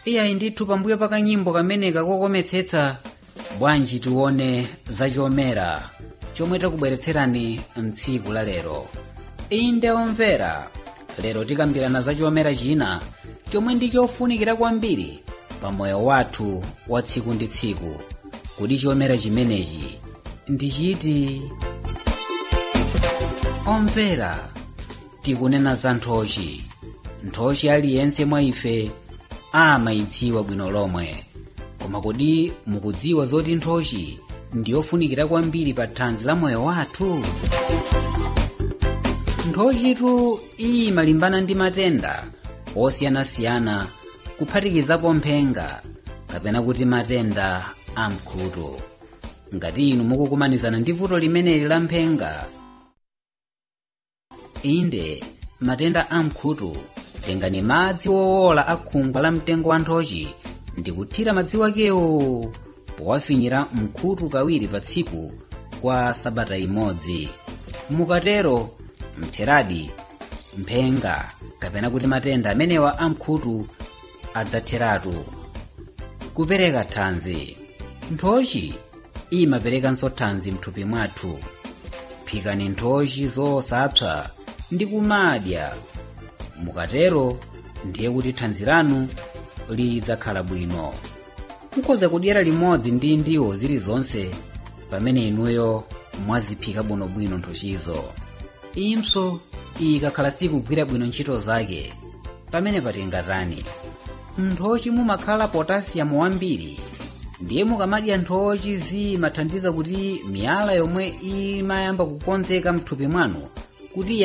iyayi ndithu pambuyo pa kanyimbo kameneka kokometsetsa bwanji tione zachomera chomwe takubweretserani mtsiku la lero inde omvera lero tikambirana zachomera china chomwe ndi chofunikira kwambiri pa moyo wathu wa tsiku ndi tsiku kuti chomera chimenechi ndi chiti omvera tikunena za nthochi nthochi aliyense mwa ife amayidziwa bwino lomwe koma kodi mukudziwa zoti nthochi ndiyofunikira kwambiri pa thanzi la moyo wathu nthochitu imalimbana ndi matenda osiyanasiyana kuphatikizapo mphenga kapena kuti matenda amkhutu ngati inu mukukumanizana ndi vuto limeneli la mphenga inde matenda amkhutu tengani madzi wowola a khungwa la mtengo wa nthochi ndi kuthira madzi wakewo powafinyira mkhutu kawiri pa tsiku kwa sabata imodzi mukatero mtheradi mphenga kapena kuti matenda amenewa amkhutu adzatheratu kupereka thanzi nthochi imaperekanso thanzi mthupi mwathu phikani nthochi zosapsa ndi kumadya mukatero ndiye kuti thanzi lanu lidzakhala bwino mukhoza kudyera limodzi ndi ndiwo zilizonse pamene inuyo mwaziphika bwinobwino nthochizo impso ikakhala sikugwira bwino ntchito zake pamene patingatani nthochi mumakhala potasiyamu wambiri ndiye mukamadya nthochi zimathandiza kuti miyala yomwe imayamba kukonzeka mthupi mwanu kuti